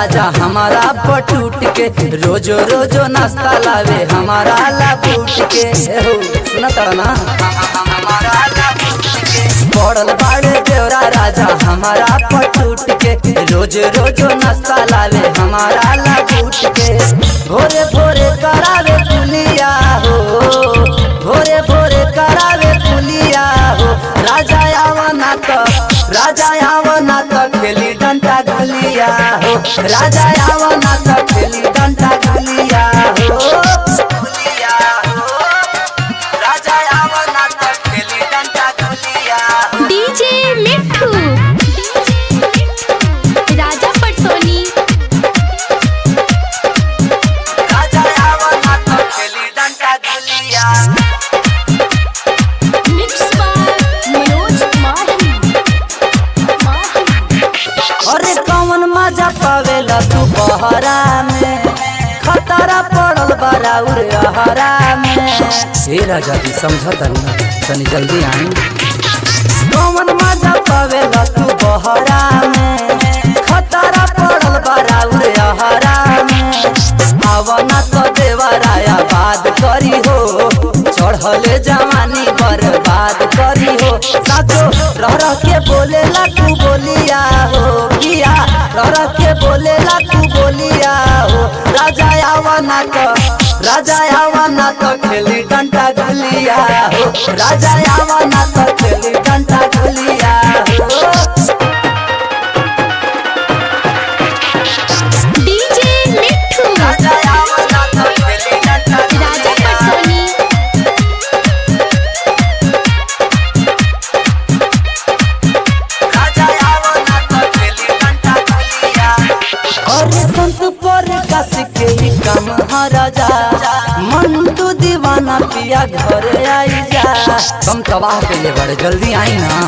राजा हमारा पटूट के रोजो रोजो नाश्ता लावे हमारा ला बूट के हो सुना तड़ा ना हमारा ला बूट के पड़ल बाड़े देवरा राजा हमारा पटूट के रोज रोजो नाश्ता लावे हमारा ला बूट के भोरे भोरे करावे पुलिया हो भोरे भोरे करावे पुलिया हो राजा आवना तो राजा आवना तो खेली डंटा गुलिया हो राजा आवना तो खेली डंटा गुलिया हो गुलिया हो राजा आवना तो खेली डंटा गुलिया हो डीजे मिठू राजा पटसोनी राजा आवना तो खेली डंटा गुलिया मिक्स बाय मनोज माही अरे कौन मजा पावेला तू बहरा में खतरा पड़ल बराउर अहरा में हे राजा जी समझता ना तनी जल्दी आई कौन मजा पावेला तू बहरा में खतरा पड़ल बराउर अहरा में आवना तो देवराया बात करी हो चढ़ले जवानी बर्बाद करी हो साचो रह रह के बोलेला तू बोलिया हो किया रह रह के बोलेला तू बोलिया हो राजा आवना तो राजा आवना तो खेली डंटा गुलिया हो राजा आवना तो खेली डंटा गुलिया हो डीजे मिठू राजा आवना तो खेली डंटा राजा गुलिया पटसोनी राजा आवना तो खेली डंटा गुलिया अरे संत पर कस के ही काम हा राजा मन तू दीवाना पिया घर आई जा कम तबाह के लिए बड़े जल्दी आई ना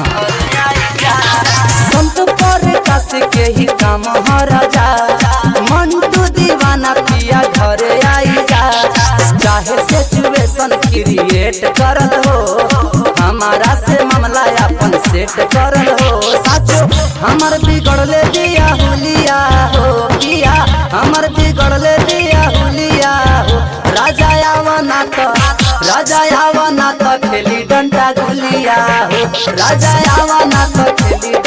संत पर कस के ही काम हा राजा मन तू दीवाना पिया घर आई जा चाहे सिचुएशन क्रिएट करल हो हमारा से मामला अपन सेट करल हो साचो हमर बिगड़ले दिया हुलिया हो किया हमर बिगड़ले दिया हुलिया हो राजा आवना तो राजा आवना तो खेली डंटा गुलिया हो राजा आवना तो खेली